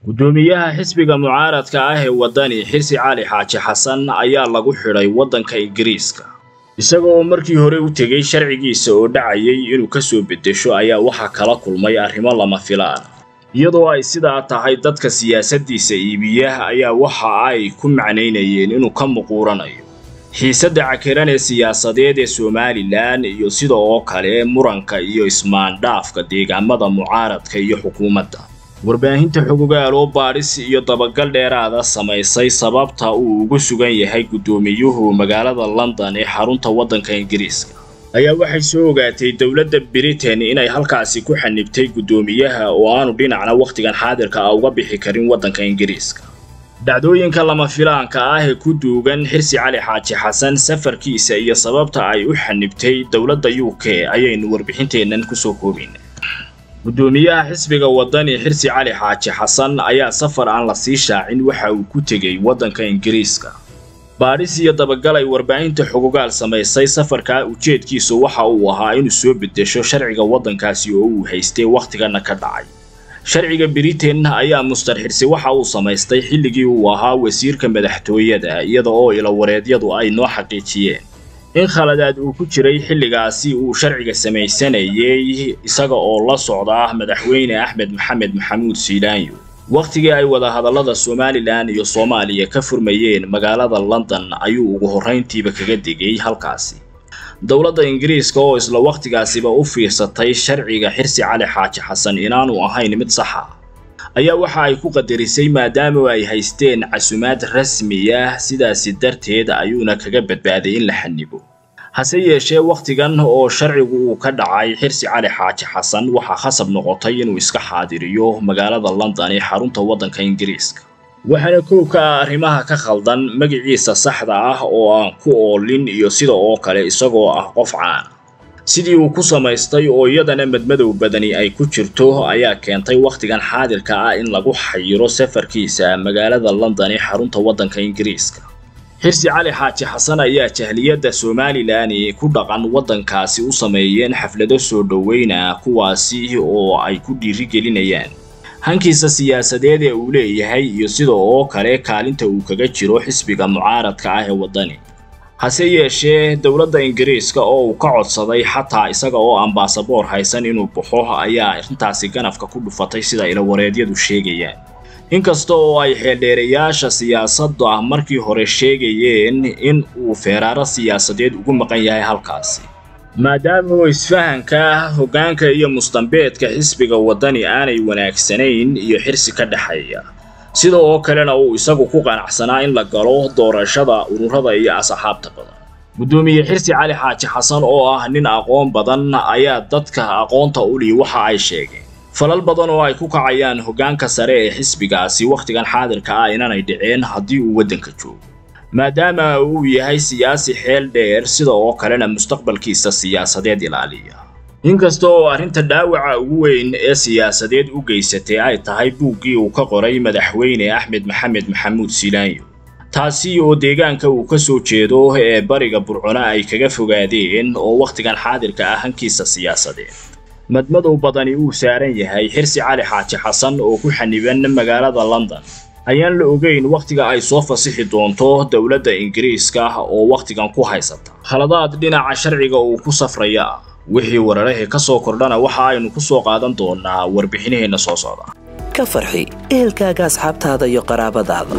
guddoomiyaha xisbiga mucaaradka ah ee waddani xirsi cali xaaji xasan ayaa lagu xidhay waddanka ingiriiska isaga oo markii hore u tegey sharcigiisa oo dhacayay inuu ka soo beddesho ayaa waxaa kala kulmay arrimo lama filaan iyadoo ay sidaa tahay dadka siyaasaddiisa iibiya ayaa waxa ay ku macnaynayeen inuu ka muquuranayo xiisadda cakiran ee siyaasadeed ee somalilan iyo sida oo kale muranka iyo ismaandhaafka deegaamada mucaaradka iyo xukuumadda warbaahinta xogogaal oo baadhis iyo dabagal dheeraada samaysay sababta uu ugu sugan yahay guddoomiyuhu magaalada london ee xarunta waddanka ingiriiska ayaa waxay soo ogaatay dowladda britain inay halkaasi ku xanibtay guddoomiyaha oo aanu dhinacna wakhtigan xaadirka ah uga bixi karin waddanka ingiriiska dhacdooyinka lama filaanka ah ee ku duugan xirsi cali xaaji xasan safarkiisa iyo sababta ay u xanibtay dowladda u k ayaynu warbixinteennan kusoo koobayna guddoomiyaha xisbiga waddani xirsi cali xaaji xasan ayaa safar aan la sii shaacin waxa uu ku tegey waddanka ingiriiska baadhis iyo dabagal ay warbaahinta xogogaal samaysay safarkaa ujeedkiisu waxa uu ahaa inuu soo beddesho sharciga waddankaasi oo uu haystay wakhtigana ka dhacay sharciga britain ayaa mustar xirsi waxa uu samaystay xilligii uu ahaa wasiirka madaxtooyada iyada oo ilawareedyadu ay noo xaqiijiyeen in khaladaad uu ku jiray xilligaasi uu sharciga samaysanayay isaga oo la socda madaxweyne axmed maxamed maxamuud siilaanyo wakhtigii ay wadahadallada somalilan iyo soomaaliya ka furmayeen magaalada london ayuu ugu horrayntiiba kaga degay halkaasi dowladda ingiriiska oo isla wakhtigaasiba u fiirsatay sharciga xirsi cali xaaji xasan inaanu ahayn mid saxa ayaa waxa ay ku qadarisay maadaama ay haysteen casumaad rasmi ah sidaasi darteed ayuuna kaga badbaaday in la xanibo hase yeeshee wakhtigan oo sharcigu uu ka dhacay xirsi cali xaaji xasan waxaa khasab noqotay inuu iska xaadiriyo magaalada london ee xarunta waddanka ingiriiska waxaana koow ka ah arrimaha ka khaldan magaciisa saxda ah oo aan ku oolin iyo sida oo kale isagoo ah qof caana sidii uu ku samaystay oo iyadana madmadow badani ay ku jirto ayaa keentay wakhtigan xaadirka ah in lagu xayiro safarkiisa magaalada london ee xarunta waddanka ingiriiska xirsi cali xaaji xasan ayaa jahliyadda somalilan ku dhaqan waddankaasi u sameeyeen xaflado soo dhoweyna kuwaasi oo ay ku dhiirigelinayaan hankiisa siyaasadeed ee uu leeyahay iyo sida oo kale kaalinta uu kaga jiro xisbiga mucaaradka ah ee waddani hase yeeshee dowladda ingiriiska oo uu ka codsaday xataa isaga oo aan baasaboor haysan inuu baxo ayaa arrintaasi ganafka ku dhufatay sida ilawareedyadu sheegayaan inkasta oo ay xeeldheerayaasha siyaasadda ah markii hore sheegayeen in uu feeraaro siyaasadeed ugu maqan yahay halkaasi maadaama uu isfahanka hoggaanka iyo mustambeedka xisbiga waddani aanay wanaagsanayn iyo xirsi ka dhexeeya sida oo kalena uu isagu ku qanacsanaa in la galo doorashada ururada iyo asxaabta badan guddoomiye xirsi cali xaaji xasan oo ah nin aqoon badan ayaa dadka aqoonta uli waxa ay sheegeen falal badan oo ay ku kacayaan hoggaanka sare ee xisbigaasi wakhtigan xaadirka ah inanay dhiceen haddii uu waddanka joogo maadaama uu yahay siyaasi xeel dheer sida oo kalena mustaqbalkiisa siyaasadeed ilaaliya inkasta oo arrinta dhaawaca ugu weyn ee siyaasadeed u geysatay ay tahay buuggii uu ka qoray madaxweyne axmed maxamed maxamuud siilaanyo taasi oo deegaanka uu ka soo jeedo ee bariga burcuna ay kaga fogaadeen oo wakhtigan xaadirka ah hankiisa siyaasadeed madmadow badani uu saaran yahay xirsi cali xaaji xasan oo ku xaniban magaalada london ayaan la ogeyn wakhtiga ay soo fasixi doonto dowladda ingiriiska oo wakhtigan ku haysata khaladaad dhinaca sharciga uu ku safraya ah wixii wararahii ka soo kordhana waxa aynu ku soo qaadan doonaa warbixinaheenna soo socda ka farxi ehelkaaga asxaabtaada iyo qaraabadaada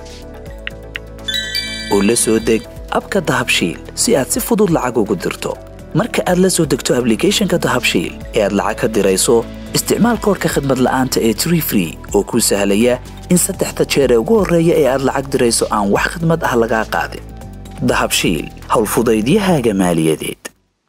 oo la soo deg abka dahabshiil si aad si fudud lacag ugu dirto marka aad la soo degto ablicathonka dahabshiil ee aad lacag ka dirayso isticmaal koorka khadmad la'aanta ee tree free oo kuu sahlaya in saddexda jeer ee ugu horreeya ee aad lacag dirayso aan wax khidmad ah lagaa qaadin dahabshiil howlfudaydiyahaaga maaliyadeed